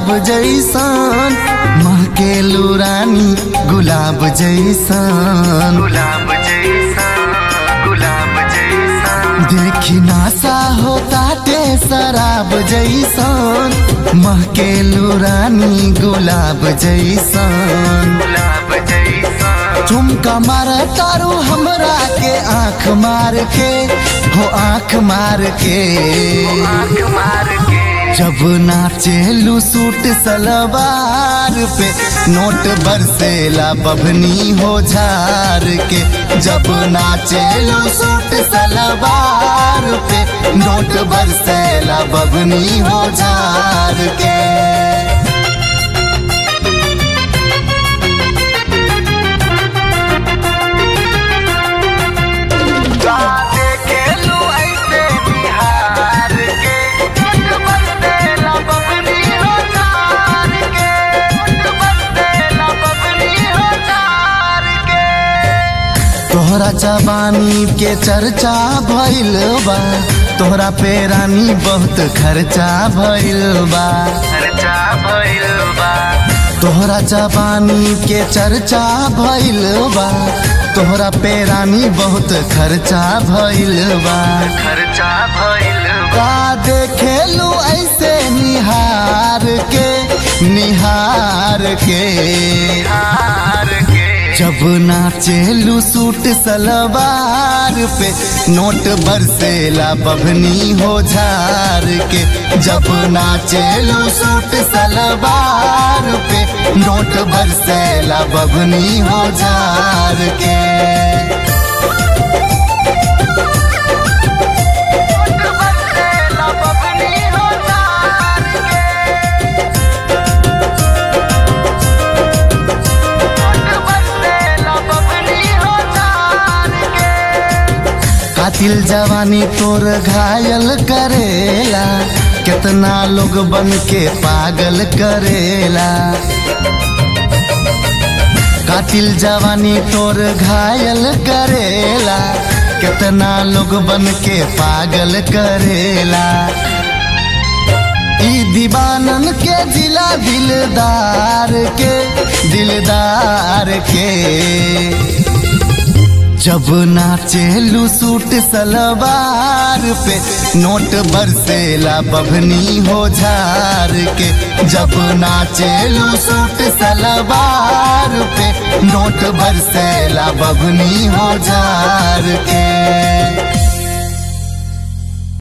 जैसन महकेलू रानी गुलाब जैसन गुलाब जैसा गुलाब जैसा देखी नासा हो ताटे शराब जैसन महकेलू रानी गुलाब जैसन गुलाब जैसा झुमका मार तारू हमरा के आंख मार के हो आंख मार के आँख मार के जब नाचेलू सूट सलवार पे नोट बरसेला बभनी हो झार के जब नाचेलू सूट सलवार पे नोट बरसेला बभनी हो झार के गाते खेलू ऐसे बिहार के मुठ बरसेला बबनी हो चार के मुठ बरसेला बबनी हो चार के तोहरा जवानी के चर्चा भइल बा तोहरा पे रानी बहुत खर्चा भइल बा खर्चा भइल बा तोहरा जवानी के चर्चा भइल बा तोहरा पे रानी बहुत खर्चा भइल बा खर्चा भइल बा का देखेलू ऐसे निहार के निहार के हार के जब नाचेलू सूट सलवार पे नोट बरसेला बभनी हो झार के जब नाचेलू सूट सलवार पे नोट बरसेला बभनी हो झार के मुठ बरसेला बबनी हो चार के मुठ बरसेला बबनी हो चार के कातिल जवानी तोर घायल करेला कितना लोग बन के पागल करेला कातिल जवानी तोर घायल करेला कितना लोग बन के पागल करेला ई दीवानन के जिला दिलदार के दिलदार के जब नाचेलू सूट सलवार पे नोट बरसेला बभनी हो झार के जब नाचेलू सूट सलवार पे नोट बरसेला बभनी हो झार के